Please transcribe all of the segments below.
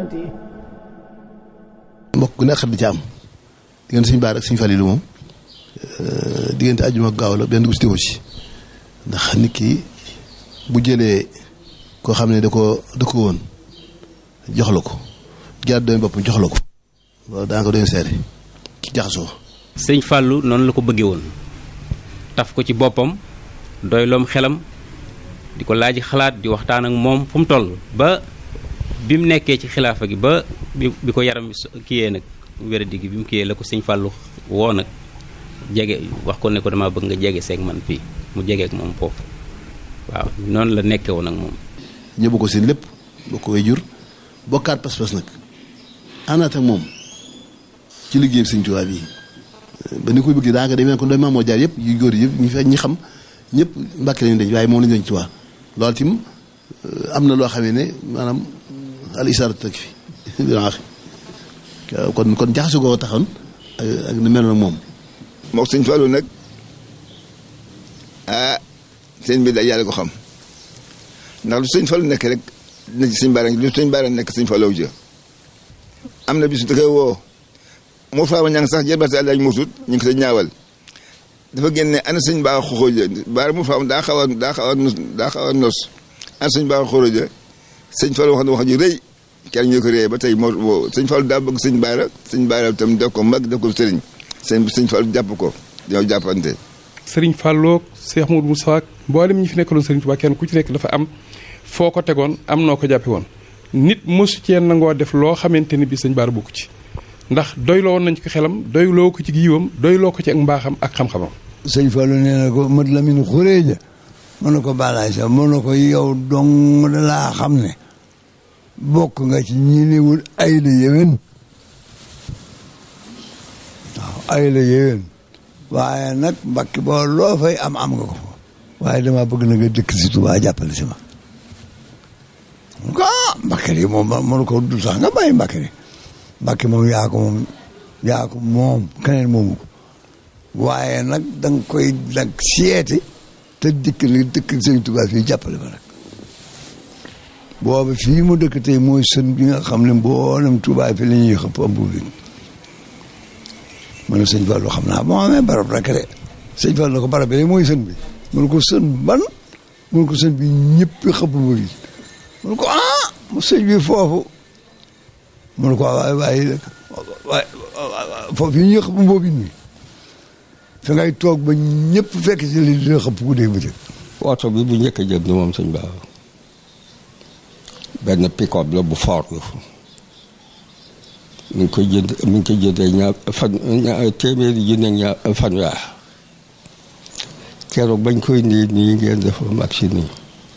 mbokk gu nekk xat di ci am diggante suñu baar ak suñu falilu moom diggante àjjuma ak gaaw la benn bés diwo ci ndax nit ki bu jëlee koo xam ne da ko da ko woon jox la ko jaar doomi boppam jox la ko loolu daa ko doon seere ci jaxasoo sëñ Fallou noonu la ko bëggee woon taf ko ci boppam doyloom xelam di ko laaj xalaat di waxtaan ak moom fu mu toll ba bi mu nekkee ci xilaafa gi ba bi bi ko yaram kiyee nag wéradi gi bi mu kiyee la ko sëñ Fallou woo nag jege wax ko ne ko dama bëgg nga jege seeg man fii mu jegeek moom foofu waaw noonu la nekkee woon ak moom ñëbbu ko seen lépp boo ko way jur bokkaat pas-pas nag àndaat ak moom ci liggéeyam sëñ Tuubaa bi ba ni koy bëgg daa nga demee ko doy maamoo jaar yëpp yu góor yëpp ñu fe ñi xam ñëpp mbàkk lañu denc waaye moom lañu denc Tuubaa loolu tim am na loo xamee ne maanaam al isaara tëg fi kon kon jaxasu goo taxoon ak ni meloon ak moom moo sëñ Fallou nag ah seen bi da yàlla ko xam ndax lu sëñ Fallou nekk rek na ci sëñ Baara lu sëñ Baara nekk sëñ Fallou ja am na bisu da koy woo moo faama ñang sax jëlbati àllaaj muusut ñu ngi ko sa ñaawal dafa génne ana sëñ baa xoxooja baara mu faam daa xaw a daa xaw a nos daa xaw a nos ana sëñ baa xoxooja sëñ Fallou wax na wax ju rëy kenn ñu ko réy ba tey moo sëñ Fallou daa bëgg sëñ Baara sëñ Baara tam def ko mag def ko sëriñ sëñ sëñ Fallou jàpp ko ñoo jàppante sëriñ Fallou Cheikh Modou Moussa mboolem ñi fi nekkaloon sëriñ Touba kenn ku ci nekk dafa am foo ko tegoon am noo ko jàppe woon nit mosu cee nangoo def loo xamante ni bi sëñ Baara bokku ci ndax doyloo woon nañ ko xelam doyloo ko ci giiwam doyloo ko ci ak mbaaxam ak xam-xamam sëñ Fallou nee na ko mat Lamine xuréeja mën na ko balaay sax mën na ko yow dong da laa xam ne bokk nga ci ñi niwul ay la yéwén waaw ay la yéwén waaye nag mbakki boo loo fay am am nga ko fa waaye dama bëgg na nga dëkk si Tuubaa jàppale si ma ko ah Mbàkke moom mënu ko du sax nga bàyyi Mbàkke Mbàkke moom yaa ko moom yaa ko moom keneen moomu ko waaye nag da nga koy nag seeti te dikk li dëkk sëñ Tuubaa fii jàppale ma nag boobu fii mu dëkk tey mooy sën bi nga xam ne mboolem Tuubaa fi la ñuy xëpp am bi ma ne sëñ Fallou xam naa boo amee barab rek de sëñ Fallou ko barab bi mooy sën bi mun ko sën ban mun ko sën bi ñëpp xëpp ma bi mun ko ah mu sëñ bi foofu mun ko waay waay waay foofu yi ñuy xëpp mboobi mi fi ngay toog ba ñëpp fekk ci li dina xëpp ku dee bëccëg oto bi bu njëkk a jëm ni moom sëñ Ba benn pick-up la bu fort la mi ngi koy jënd mi ngi koy jëndee ñaar fan ñaar téeméeri junne ñaar fanweer keroog bañ koy nii nii ngeen def ak si nii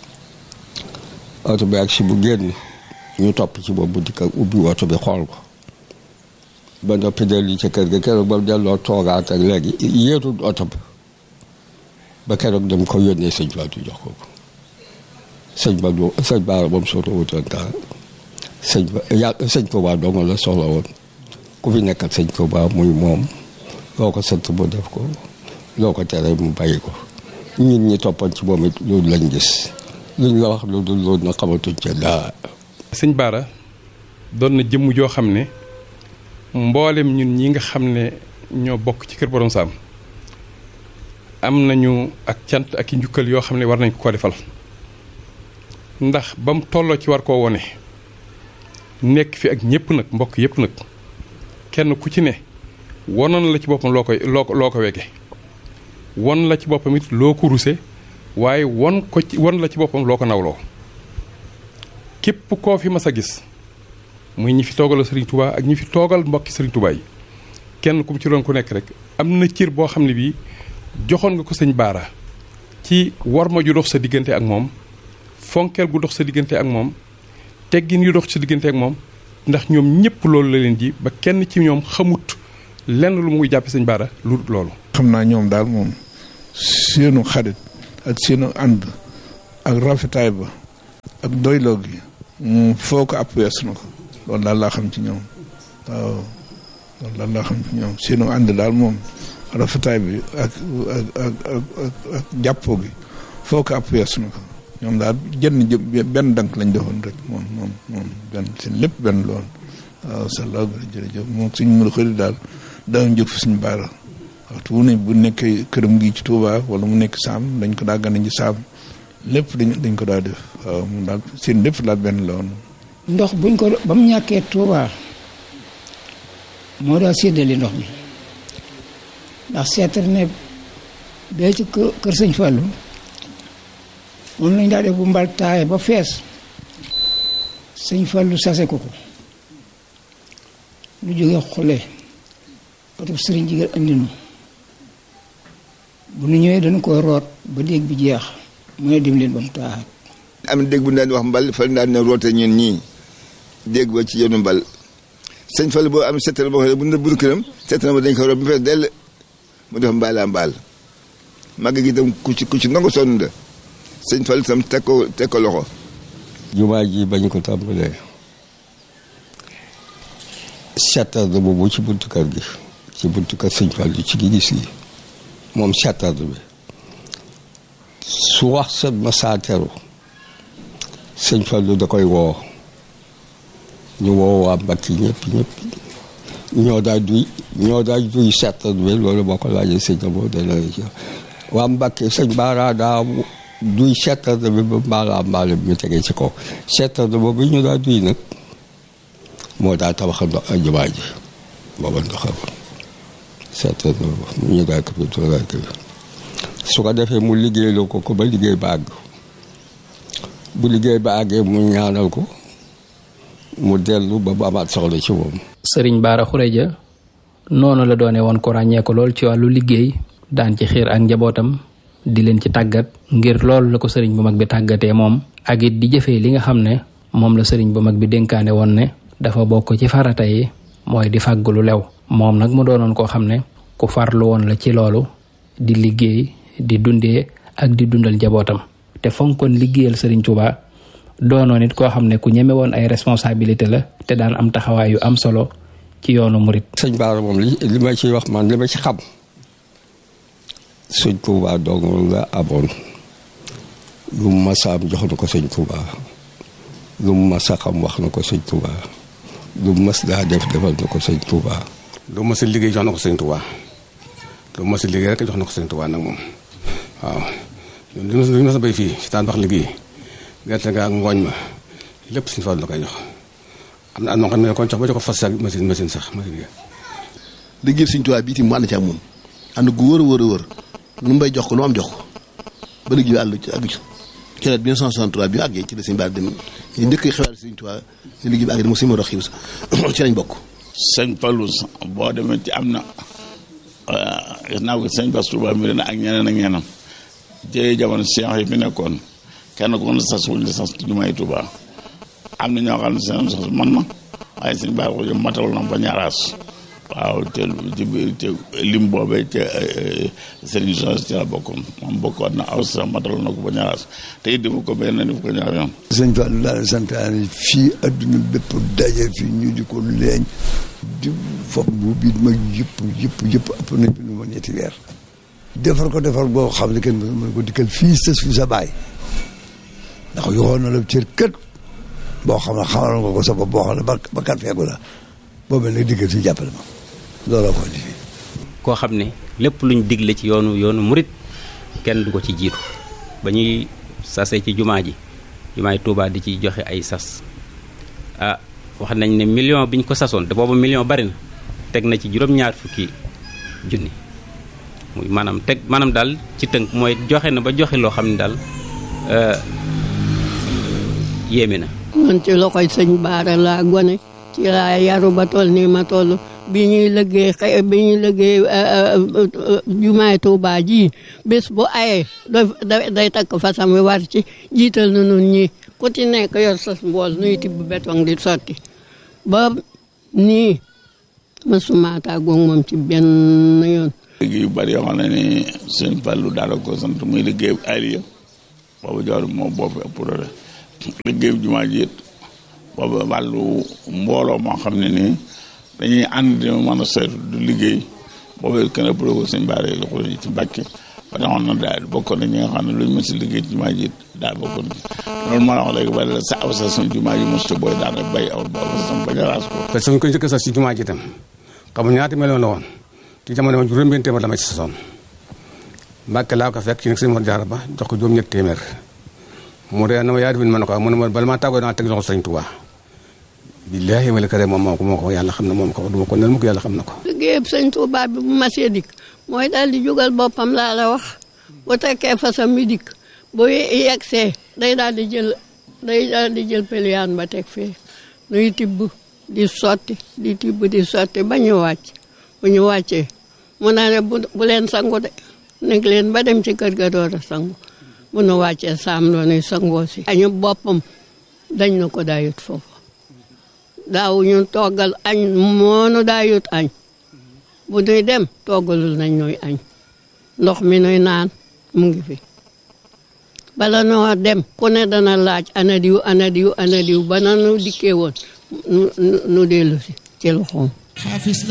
oto bi ak si bu génn ñu topp ci boobu di ko ubbi oto bi xool ko ba noppi dellu ca kër ga keroog ba delloo toogaat ak léegi yéetul oto bi ba keroog dem ko yónnee sëñ Ba du jox ko ko sëñ Ba du sëñ Ba moom soto wutoon dara sëñ Ba ya sëñ Touba dong la soxla woon ku fi nekk ak sëñ Touba muy moom loo ko sant mu def ko loo ko tere mu bàyyi ko ñun ñi toppoon ci moom it loolu lañ gis luñ la wax lu dul loolu na xamatuñ ca dara. sëñ Baara doon na jëmm joo xam ne mboolem ñun ñi nga xam ne ñoo bokk ci kër Borom Saam am nañu ak cant ak i njukkal yoo xam ne war nañ ko ko defal ndax ba mu tolloo ci war koo wone nekk fi ak ñëpp nag mbokk yëpp nag kenn ku ci ne wonoon la ci boppam loo koy loo ko loo ko wege won la ci boppam it loo ko ruse waaye won ko ci won la ci boppam loo ko nawloo képp koo fi mas a gis muy ñi fi toogal Serigne Touba ak ñi fi toogal mbokki Serigne Touba yi kenn ku mu ci doon ku nekk rek am na cër boo xam ne bii joxoon nga ko sëñ Baara ci war ma ju dox sa diggante ak moom fonkeel gu dox sa diggante ak moom teggin yu dox sa diggante ak moom ndax ñoom ñëpp loolu la leen ji ba kenn ci ñoom xamut lenn lu muy jàppe sëñ Baara lu dul loolu. xam naa ñoom daal moom seenu xarit ak seenu ànd ak rafetaay ba ak doyloo gi moom foo ko àpp weesu na ko loolu daal laa xam ci ñoom waaw loolu daal laa xam ci ñoom seenu ànd daal moom rafetaay bi ak ak ak ak ak jàppoo gi foo ko àpp weesu na ko ñoom daal jënn jë benn dank lañ defoon rek moom moom moom benn seen lépp benn la woon waaw sallaahu jërëjëf moom suñ mën a xëri daal daaw jóg fi suñu baara waxtu wu ne bu nekkee këram gi ci Touba wala mu nekk saam dañ ko daa gane ci saam lépp dañ dañ ko daa def waaw moom daal seen lépp daal benn la woon ndox buñ ko ba mu ñàkkee Touba moo daa séddale ndox mi ndax seetar ne bee ci kër kër sëñ Fallu moom lañ daa def bu mbal taaye ba fees sëñ Fallu sase ko ko lu jógee xule patub sëriñ jigéen andi nu bu nu ñëwee dañu koy root ba déeg bi jeex mu ne dem leen ba mu taaxaat am na dégg bu ñu daan wax mbal fa daan ne roote ñun ñii dégg ba ci yoonu mbal sëñ Fall boo am seetal boo xam ne bu ñu bu këram seetal ba dañ ko root bu fees dell mu def mbaalaa mbaal màgg gi itam ku ci ku ci nangu sonn da sëñ Fall itam teg ko teg ko loxo. jumaa ji bañ ko tàmbalee seetal boobu ci buntu kër gi ci buntu kër sëñ Fall ci gi gis gi moom seetal bi su wax sa masaateru sëñ Fallu da koy woo ñu woo waa Mbàkke ñëpp ñëpp ñoo daa duy ñoo daa duy seetal bi loolu boo ko laajee sëñ na boo dana ci waa Mbàkke sëñ Baara daa duy seetal bi ba mbaalaa mbaale bi ñu tegee ci kaw seetal boobu ñu daa duy nag moo daa tabax ndox jumaa ji booba ndoxam seetal boobu ñu daa këpp daa këpp su ko defee mu liggéeyloo ko ko ba liggéey ba àgg bu liggéey ba àggee mu ñaanal ko mu dellu ba ba amaat soxla ci moom. sëriñ Baara Xureja noonu la doone woon ko ràññee ko lool ci wàllu liggéey daan ci xiir ak njabootam di leen ci tàggat ngir loolu la ko sëriñ bu mag bi tàggatee moom ak it di jëfee li nga xam ne moom la sëriñ bu mag bi dénkaane woon ne dafa bokk ci farata yi mooy di fàgg lu lew moom nag mu doonoon koo xam ne ku farlu woon la ci loolu di liggéey di dundee ak di dundal njabootam te fonkoon liggéeyal sëriñ Tuuba doonoon it koo xam ne ku ñeme woon ay responsabilité la te daan am taxawaay yu am solo ci yoonu murit sëñ Baara moom li li ma ciy wax man li ma ci xam sëñ Tuuba dong la amoon lu mu masa am jox na ko sëñ Tuuba lu mu masa xam wax na ko sëñ Tuuba lu mu mas daa def defal na ko sëñ Tuuba lu mu mas a liggéey jox na ko sëñ Tuuba lu mu mas a liggéey rek jox na ko sëñ Tuuba nag moom waaw li ma li ma sa béy fii si taan bax liggéey gerte ga ak ngooñ ma lépp suñu Fallu la koy jox am na am na xam ne kon jox ba jox ko fas ak machine machine sax machine yi. liggéey Sëñ Tuubaa bii itam mu ànd ci ak moom ànd gu wër a wër a wër lu mbay jox ko lu am jox ko ba liggéey bi àll ci àgg ci ci la 1963 bi ñu àggee ci la Sëñ Bara dem ñu njëkk xibaar Sëñ Tuubaa ne liggéey bi àgg di mo si ma dox xiw ci lañ bokk sëñ Fallu boo demee ci am na gis naa ko sëñ Bass Touba mi na ak ñeneen ak ñeneen jëyee jamono seex yi fi nekkoon kenn ku ne sas wuñ la sas jumaay Touba am na ñoo xam ne seen sas man ma waaye sëñ Bara ko jëm matal na ba ñaaraas waaw te ci biir te lim boobee ca sëriñ sos ci la bokkoon moom bokkoon na aw sa matal na ko ba ñaaraas te it dima ko benn def ko ñaar yoon sëñ Fallu daal santaane fii adduna bépp daje fii ñu di ko leeñ di fob bu biit mag yëpp yëpp yëpp ëpp nañ bi nu ma ñetti weer defar ko defar boo xam ne kenn mën ko dikkal fii sës fi sa baay ndax yoxoon na la cër kët boo xam ne xamal nga ko sa bopp boo xam ne ba ba kat feegu la boobu nag diggal si jàppale ma looloo ko indi fii koo xam ne lépp luñ digle ci yoonu yoonu murit kenn du ko ci jiitu ba ñuy sase ci jumaa ji jumaay Tuubaa di ci joxe ay sas ah wax nañ ne million bi ñu ko sasoon te boobu million bari na teg na ci juróom-ñaar fukki junni muy maanaam teg maanaam daal ci tënk mooy joxe na ba joxe loo xam ne daal yéeme na man ci loxoy sëñ Baara laa gone ci laa yaru ba toll nii ma toll bi ñuy liggéey xëy bi ñuy liggéey jumaay Tuubaa ji bés bu ayee day day takk fasam wi war ci jiital na nun ñi ku ci nekk yor sas mbool nuy tibb béton di sotti ba nii mësuma tàggoog moom ci benn yoon liggéey yu bari yoo xam ne ni sëñ Fallu daal ko sant muy liggéey aliya boobu joor moo boo fi ëpp doole liggéey jumaa ji it boobu wàllu mbooloo moo xam ne nii dañuy ànd di mën a saytu du liggéey boobu it kenn ëpp ko sëñ Bara yi ci Mbàkke ba taxoon na daal bokkoon na ñi nga xam ne luñ mës a liggéey ci jumaa ji daal bokkoon ci loolu moo la wax léegi ba la sa aw sa suñ jumaa ji mosta booy daana bay aw ba aw sa bañ a raas ko te suñ ko njëkk sa si jumaa ji itam xamu ñaata meloon la woon ci jamono woon juróom benn téeméer la ma ci sasoon Mbàkke laa ko fekk ci nag sëñ Mor Jaara ba jox ko juróom ñett téeméer mu ree na ma yaa defin ma ne ko mu ne ma bala maa tàggoo naa teg loxo sëñ Tuubaa billaahi wala kare moom moo ko moo ko yàlla xam na moom ko duma ko nel mu ko yàlla xam na ko liggéeyam sëñ Tuubaa bi bu masee dikk mooy daal di jógal boppam laa la wax bu tekkee fasam mi dikk bu yegsee day daal di jël day daal di jël peliyaan ba teg fee nuy tibb di sotti di tibb di sotti ba ñu wàcc bu ñu wàccee mu naa ne bu bu leen sangu de nekk leen ba dem ci kër ga door a sangu bu nu wàccee saam loonuy sangoo si añu boppam dañ na ko daayut foofu daaw ñu toggal añ moonu daayut añ bu nuy dem toggalul nañ ñuy añ ndox mi nuy naan mu ngi fi bala noo dem ku ne dana laaj ana diw ana diw ana diw ba na nu dikkee woon nu nu dellu si ci loxoom